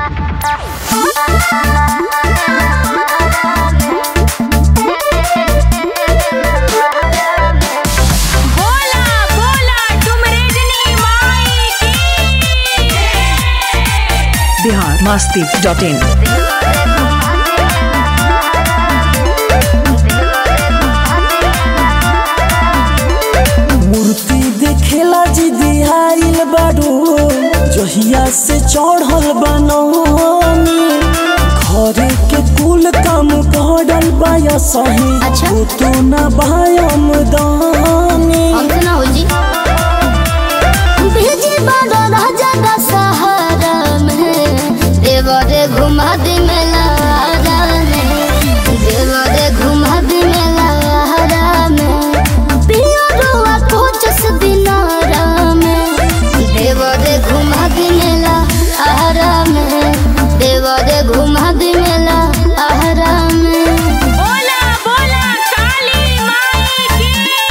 बोला बोला डुमरेजनी माई की बिहार मस्ती डॉट इन मूर्ति देखेला जी दिहाइल बारू जहिया से चढ़ल बनौनी घरे के कुल काम पड़ल बाया सही अच्छा। तो न बायम दानी हमसे ना हो जी भेजी बाड़ा राजा का सहारा में देवरे घुमा दे मेला में देवरे घुमा दे मेला में पिया रुआ कोचस दिनारा में देवरे घुमा दे मेला आहारा में देवरे घुमा दे मेला आहारा में बोला बोला काली माई की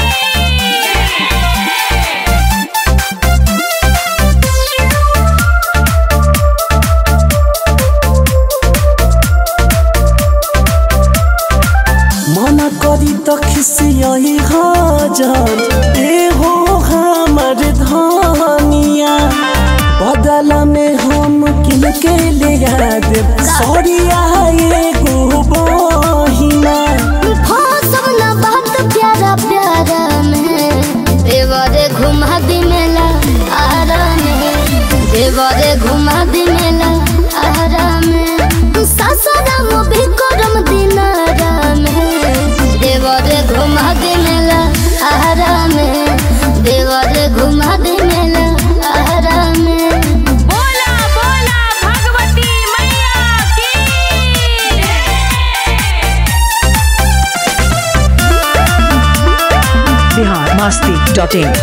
मना करी तो खिसियही हाजर ए हो हमर धनिया बदला में हम किनके ले देब सरिया एगो बहिना हाँ सब ना बात प्यारा प्यारा में देवरे घुमा दी मेला आरा में देवरे घुमा दी मेला आरा में सासाराम भी करम दिनारा में देवरे घुमा दी मेला आरा में देवरे घुमा दी मेला आरा में बोला बोला भगवती मैया की बिहार मस्ती डॉट इन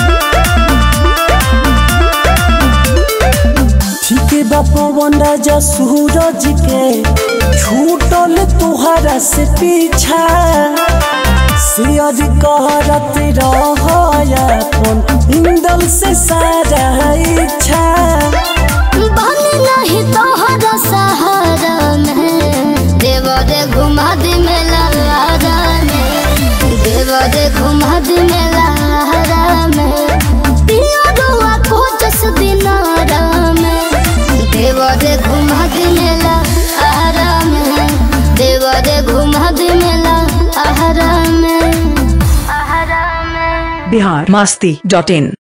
ठीक बा पवन राजा सूरज के छूटल तुहरा से पीछा सियर कहरत रहन इंदल से सारा इच्छा बने नहीं तोहरा सहारा में देवरे घुमा दे मेला आरा में देवरे घुमा दे मेला आरा में पिया रुआ कोचस दिनारा में देवरे घुमा दे मेला आरा में देवरे घुमा दे मेला आरा में आरा में बिहार मस्ती डॉट इन